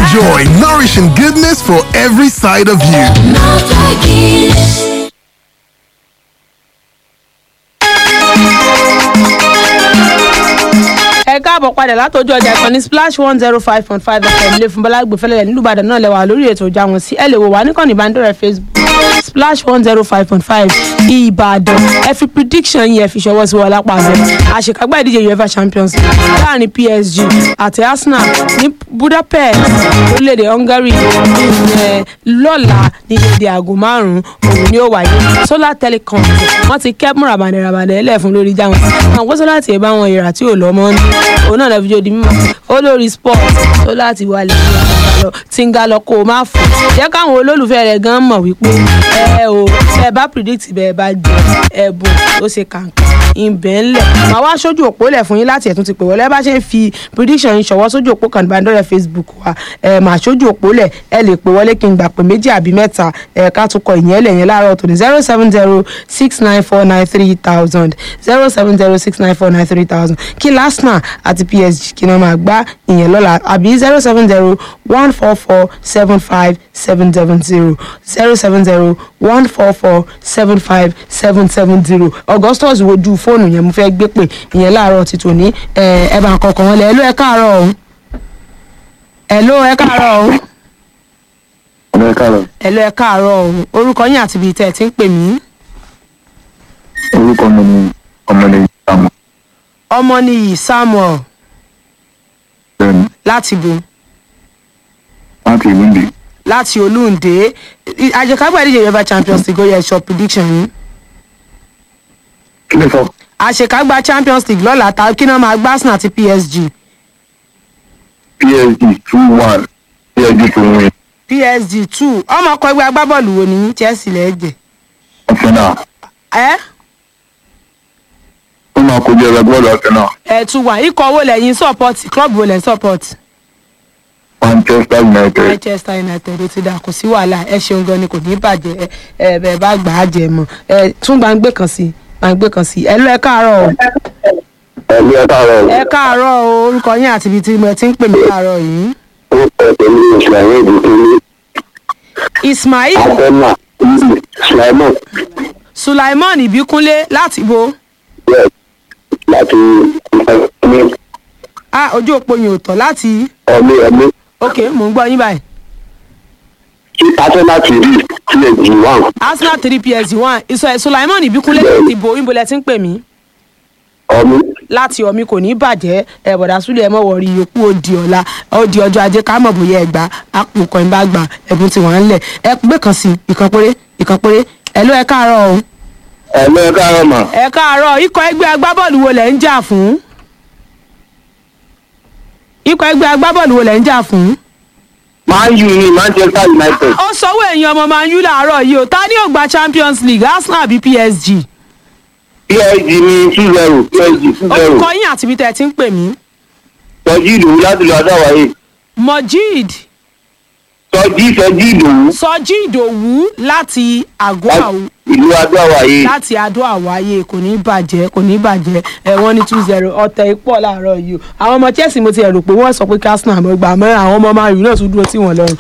Enjoy nourishing goodness for every side of you. ẹ káàbọ̀ padà látọjú ọjà ìkànnì splash one zero five point five fm ilé fún bọ́lá gbèfẹ́lẹ́ nílùú ìbàdàn náà lẹ́wà lórí ètò ìjà wọn sí ẹ lè wò wá níkànnì ìbánidọ́rẹ̀ẹ́ facebook splash one zero five point five ìbàdàn ẹ fi prediction yẹn fi ṣọwọ́ sí wọn lápá abẹ àṣekágbá ìdíje uefa champions league láàrin psg àti arsenal ní budapest orílẹ̀-èdè hungary ẹ, lọ́la ní dédé aago márùn-ún òun ni ó wáyé solar telecom wọ́n ti kẹ́ mú ràbàdàn ràbàdàn ẹlẹ́ fún lórí jáwọn àwọn kó solar tiẹ̀ bá wọn ìrà tí ò lọ mọ́ ní òun náà lọ́ọ́ fi jó di mímọ́ olórí sport solar ti wà lẹ́yìn lọ tí ń ga lọ kó o má fò jẹ́ káwọn olólùfẹ́ rẹ̀ gan mọ̀ wípé ẹ o ẹ bá predict bẹ́ẹ̀ bá jẹ ẹ̀bùn ó ṣe kàǹkà ìbẹ̀ ńlẹ̀ màá wá sójú òpó lẹ̀ fún yín láti ẹ̀tún ti pè wọlé ẹ bá ṣe ń fi prediction yín ṣọwọ́ sójú òpó kan ìbánidọ́rẹ̀ facebook wa ẹ màá sójú òpó lẹ̀ ẹ lè pè wọlé kí n gbà pé méjì àbí mẹ́ta ẹ ká tún kọ ìyẹn lẹ̀ yẹn láàárọ̀ tòní zero seven zero six nine four nine three thousand zero seven zero six nine four nine three thousand kí Arsenal àti PSG kí ni wọ́n máa gbá ìyẹn lọ́la àbí zero seven zero one four four seven five seven seven zero zero seven zero one four four seven five seven seven zero augustus wojú fóònù yẹn mo fẹ́ gbé pè ìyẹn láàárọ̀ ti tòní ẹ ẹ bá ń kọkàn wọn lẹ ẹ ló ẹ káàárọ̀ ọ̀hún ẹ ló ẹ káàárọ̀ ọ̀hún ọmọ ẹ̀ka rẹ̀ ẹ ló ẹ káàárọ̀ ọ̀hún orúkọ yín àti ibi tẹ́ ẹ ti ń pè mí orúkọ mi ni ọmọlẹ́yìn àmọ́ ọmọ nìyí samuel bẹ́ẹ̀ni láti bo láti ìlú ndè láti olúǹde àjẹkágbà ìdíje uefa champions league ó yẹ ṣọ prediction yín kí lè sọ àṣekágbá champions league lọ́la ta kí náà máa gbá arsenal àti psg psg two one psg tó win psg two ọmọ ọkọ ẹgbẹ́ agbábọ́ọ̀lù wo ni chelsea lẹ́ẹ̀jẹ̀ arsenal ẹ́ ó máa kojú ẹgbẹ́ bọ́ọ̀lù arsenal ẹ̀ tún wà ikọ̀ owó lẹ́yìn support club wo lẹ́yìn support manchester united manchester united ó ti dà kò sí wàhálà ẹ ṣeun gan ni kò ní bàjẹ́ ẹ ẹ bẹ́ẹ̀ bá gbà á jẹ mọ́ ẹ tún gbàǹgbé kan sí gbàǹgbé kan sí ẹ lọ ẹ káàárọ̀ o ẹ̀lú ẹ̀ka rẹ̀ ẹ káàárọ̀ o orúkọ yín àti ibi tí mo ti ń pè mí káàárọ̀ yìí ó pẹ̀ pẹ̀lú ìsìláyé ìdíkiri ismail arsenal sulaiman sulaiman ibikunle láti bo yes láti ìfẹ́ ah ojú òpó yìí ò tọ́ láti ọmọ ẹ̀mí ok mò ń gbọ́ yín báyìí kí arsenal ti rí psg one arsenal three psg one ìsọ sulaiman ibikunle láti bo ìbò lẹ ti ń pè mí ọmọ láti ọmí kò ní bàjẹ́ ẹ bọ̀dà súlẹ̀ ẹ mọ̀ wọ̀rí yòókù ó di ọ̀la ó di ọjọ́ ajé ká mọ̀ bóyá ẹ gbà àpò kan bá gbà ẹ̀bùn tí wọ́n ń lẹ̀ ẹ gbé kan sí ìkan péré ìkan péré ẹ ló ẹ káàárọ̀ o ẹ̀lú ẹ̀ka rẹ̀ mà ẹ káàárọ̀ ikọ̀ ẹgbẹ́ agbábọ́ọ̀lù wo lẹ̀ ń jà fún ikọ̀ ẹgbẹ́ agbábọ́ọ̀lù wo lẹ̀ ń jà fún. man u ni manchester united ó sọwọ́ èèyàn ọmọ man u làárọ̀ yìí o ta ni ó gba champions league arsenal àbí psg psg ní two zero psg two zero orúkọ yín àti ibi tẹ́ ẹ ti ń pè mí tọ́jú ìdòwú láti lọ adáwáyé mojid tọ́jú ìtọ́jú ìdòwú sọjí ìdòwú láti àgọ́ àwọ̀ ìlú adáwáyé láti adó àwáyé kò ní bàjẹ́ kò ní bàjẹ́ ẹ wọ́n ní two zero ọ̀tẹ̀ ipò láàárọ̀ yìí o àwọn ọmọ chelsea mo ti rò pé wọ́n sọ pé arsenal mọ̀ gbà mọ́ àwọn ọmọ man u náà tún dúró tí wọ́n lọ́rùn